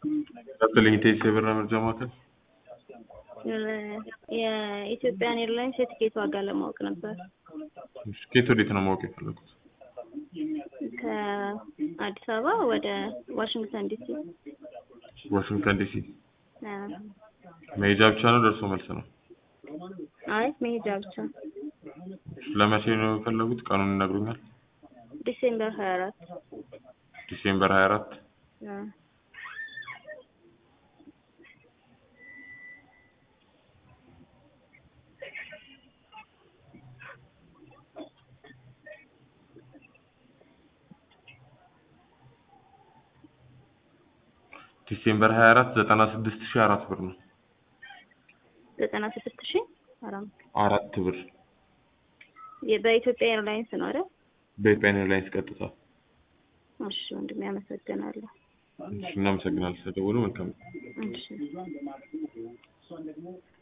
ቀጥልኝ ቴክስ የበራ መርጃ ማዕከል የኢትዮጵያን ኤርላይንስ የትኬት ዋጋ ለማወቅ ነበር። ከየት ወዴት ነው ማወቅ የፈለጉት? ከአዲስ አበባ ወደ ዋሽንግተን ዲሲ። ዋሽንግተን ዲሲ አዎ። መሄጃ ብቻ ነው ደርሶ መልስ ነው? አይ መሄጃ ብቻ። ለመቼ ነው የፈለጉት? ቀኑን ይነግሩኛል? ዲሴምበር ሀያ አራት ዲሴምበር 24 ዲሴምበር 24 96400 ብር ነው። ዘጠና ስድስት ሺ አራት አራት ብር በኢትዮጵያ ኤርላይንስ ነው አይደል? በኢትዮጵያ ኤርላይንስ ቀጥታ። እሺ ወንድሜ አመሰግናለሁ። እሺ እናመሰግናለን ስለደወሉ። መልካም እሺ